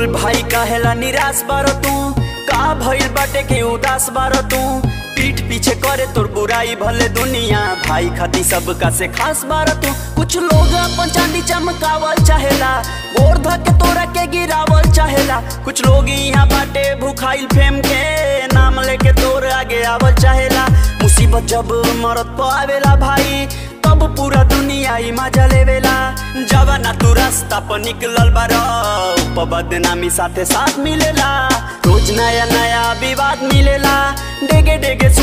बोल भाई काहेला निराश बार तू का भइल बाटे के उदास बार तू पीठ पीछे करे तोर बुराई भले दुनिया भाई खाती सबका से खास बार तू कुछ लोग अपन चांदी चमकावल चाहेला गोर धके तोरा के गिरावल चाहेला कुछ लोग यहाँ बाटे भूखाइल फेम के नाम लेके तोर आगे आवल चाहेला मुसीबत जब मरत पावेला भाई तब पूरा दुनिया ही मजा लेवेला जवाना तू रास्ता पर निकलल बार बदनामी साथे साथ मिलेला रोज नया नया विवाद मिलेला डेगे डेगे